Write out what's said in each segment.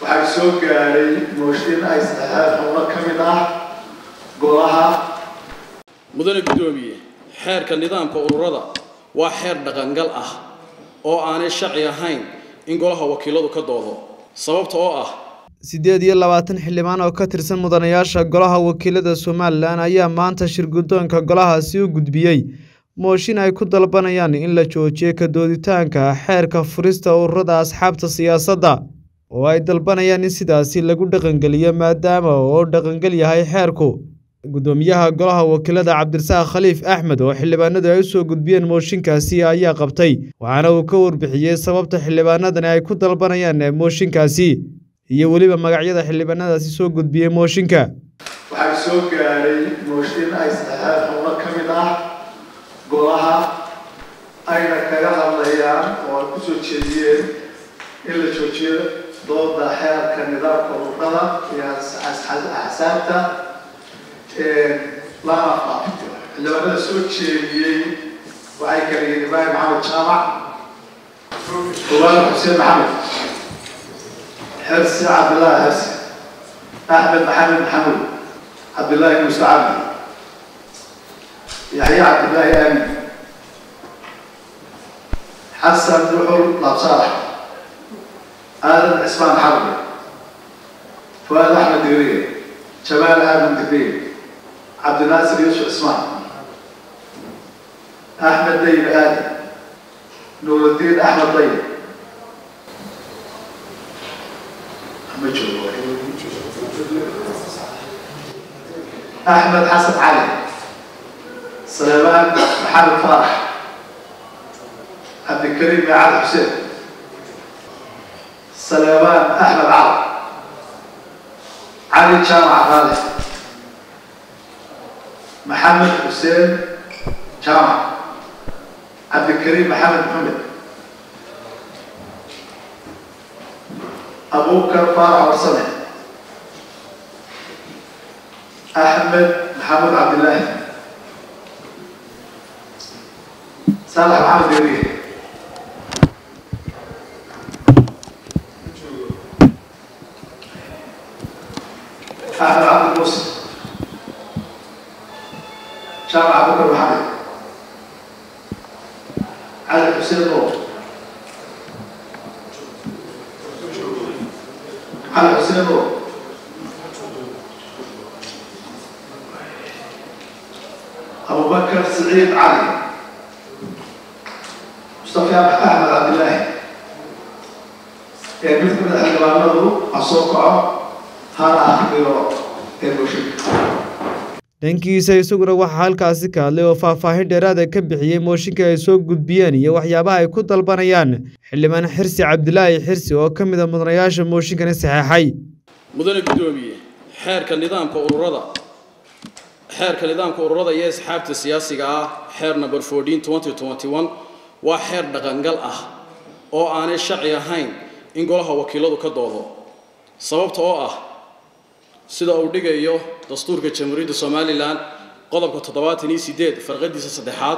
waxaa soo gaadhay mooshin ay saxeexeen xubno ka mid ah golaha mudane guddoomiye xeerka nidaamka ururada waa xeer dhaqangal ah oo aanay sharci ahayn in golaha wakiiladu ka doodo sababta oo ah siddeed iyo labaatan xildhibaan oo ka tirsan mudanayaasha golaha wakiilada somalilan ayaa maanta shir guddoonka golahaasi u gudbiyey mooshin ay ku dalbanayaan in la joojiyo ka dooditaanka xeerka furista ururada asxaabta siyaasadda oo ay dalbanayaan in sidaasi lagu dhaqangeliyo maadaama oo dhaqangel yahay xeerku guddoomiyaha golaha wakiilada cabdirasaaq khaliif axmed oo xildhibaanadu ay u soo gudbiyeen mooshinkaasi ayaa qabtay waxaana uu ka warbixiyey sababta xildhibaanadani ay ku dalbanayaan mooshinkaasi iyo weliba magacyada xildhibaanadaasi soo gudbiyey mooshinka waxaa soo gaadhay mooshin ay saxeexeen xubno ka mid ah golaha ayna kaga hadlayaan oo ay kusoo jeediyeen in la joojiyo dooda xeerka nidaamka ururada iyo axsaabta lana faafito xildhibaanada soo jeediyey waxay kala yihiin ibraahim maxamed jaamac ubaal xuseen maxamed حرسي عبد الله حرسي احمد محمد محمود عبد الله موسى عبدي يحيى عبد الله امين حسن دحول لاب صالح ادم عثمان حربي فؤاد احمد دقريه جمال ادم دقريه عبد الناصر يوسف عثمان احمد ديب ادم نور الدين احمد طيب أحمد حسن علي سليمان محمد فرح عبد الكريم علي حسين سليمان أحمد عرب علي جامع غالي محمد حسين جامع عبد الكريم محمد محمد أبو بكر فارع ورسمه أحمد محمد عبد الله صالح محمد يريه أحمد عبد الموسى شارع أبو بكر محمد علي حسين نور علي حسين نور أبو بكر سعيد علي مصطفى أحمد عبد الله يعني مثل من الحلوانه أصوكعه هذا أخبره المشرك dhankiisa isaguna waxaa halkaasi ka hadlay oo faahfaahin dheeraada ka bixiyey mooshinka ay soo gudbiyeen iyo waxyaabaha ay ku dalbanayaan xildhibaan xirsi cabdilaahi xirsi oo ka mid a mudanayaasha mooshinkani saxeexay mudane guddoomiye xeerka nidaamka ururada xeerka nidaamka ururada iyo asxaabta siyaasiga ah xeer number fourteen twenty twenty one waa xeer dhaqangal ah oo aanay sharci ahayn in golaha wakiiladu ka doodo sababta oo ah sida uu dhigayo dastuurka jamhuuriyadda somalilan qodobka toddobaatan iyo sideed farqadiisa saddexaad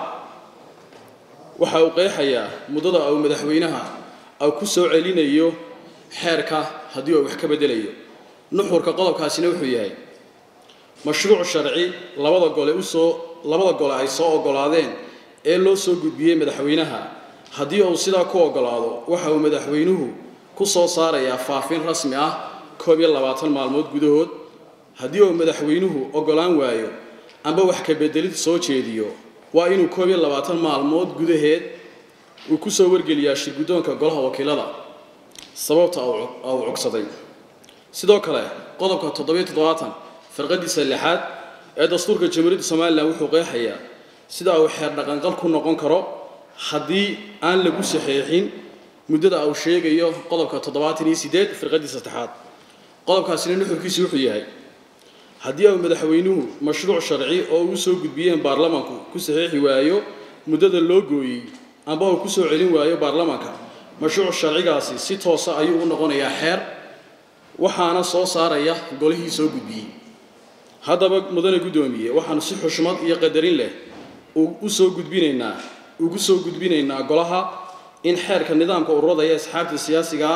waxa uu qeexayaa muddada uu madaxweynaha uu ku soo celinayo xeerka haddii uu wax ka bedelayo nuxurka qodobkaasina wuxuu yahay mashruuc sharci labada gole usoo labada gole ay soo ogolaadeen ee loo soo gudbiyey madaxweynaha haddii uu sidaa ku ogolaado waxa uu madaxweynuhu ku soo saarayaa faafin rasmi ah koob iyo labaatan maalmood gudahood haddii uu madaxweynuhu ogolaan waayo amba wax ka bedelid soo jeediyo waa inuu koob iyo labaatan maalmood gudaheed uu ku soo wargeliyaa shirguddoonka golaha wakiilada sababta uu cogsaday sidoo kale qodobka toddobiyo toddobaatan farqadiisa lixaad ee dastuurka jamhuuriyadda somalilan wuxuu qeexayaa sida uu xeer dhaqanqal ku noqon karo haddii aan lagu saxeexin muddada uu sheegayo qodobka toddobaatan iyo sideed firqadiisa saddexaad qodobkaasina nuxurkiisu wuxuu yahay haddii uu madaxweynuhu mashruuc sharci oo uu soo gudbiyeen baarlamanku ku saxeexi waayo muddada loo gooyey amba uu ku soo celin waayo baarlamanka mashruuc sharcigaasi si toosa ayuu u noqonayaa xeer waxaana soo saaraya golihii soo gudbiyey haddaba mudane guddoomiye waxaanu si xushmad iyo qadarin leh u soo gudbinaynaa ugu soo gudbinaynaa golaha in xeerka nidaamka ururada iyo asxaabta siyaasiga ah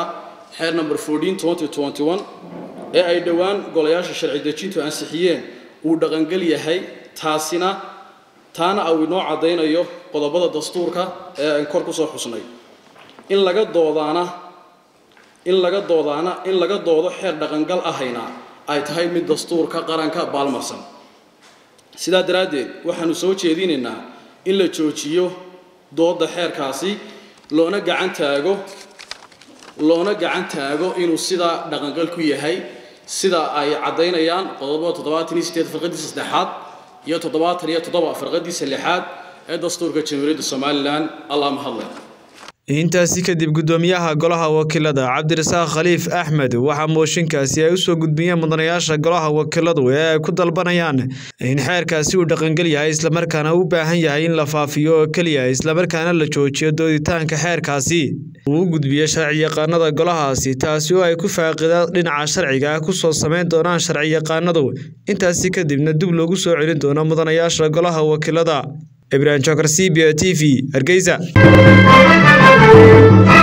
xeer number fourteen twenty twenty one ee ay dhowaan golayaasha sharci dejintu ansixiyeen uu dhaqangel yahay taasina taana uu inoo caddaynayo qodobada dastuurka ee aan kor ku soo xusnay in laga doodaana in laga doodaana in laga doodo xeer dhaqangal ahayna ay tahay mid dastuurka qaranka baalmarsan sidaa daraaddeed waxaanu soo jeedinaynaa in la joojiyo doodda xeerkaasi loona gacan taago loona gacan taago inuu sidaa dhaqangal ku yahay sida ay caddaynayaan qodobada toddobaatan iyo sideed farqadiisa saddexaad iyo toddobaatan iyo toddoba farqadiisa lixaad ee dastuurka jamhuuriyadda somalilan allah mahadle intaasi kadib guddoomiyaha golaha wakiilada cabdirasaaq khaliif axmed waxaa mooshinkaasi ay usoo gudbiyeen mudanayaasha golaha wakiiladu ee ay ku dalbanayaan in xeerkaasi uu dhaqangel yahay islamarkaana u baahan yahay in la faafiyo oo keliya islamarkaana la joojiyo dooditaanka xeerkaasi uu u gudbiye sharciyaqaanada golahaasi taasi oo ay ku faaqida dhinaca sharciga ah kusoo samayn doonaan sharciyaqaanadu intaasi kadibna dib loogu soo celin doono mudanayaasha golaha wakiilada ibrahim jokar c b t v hargeysa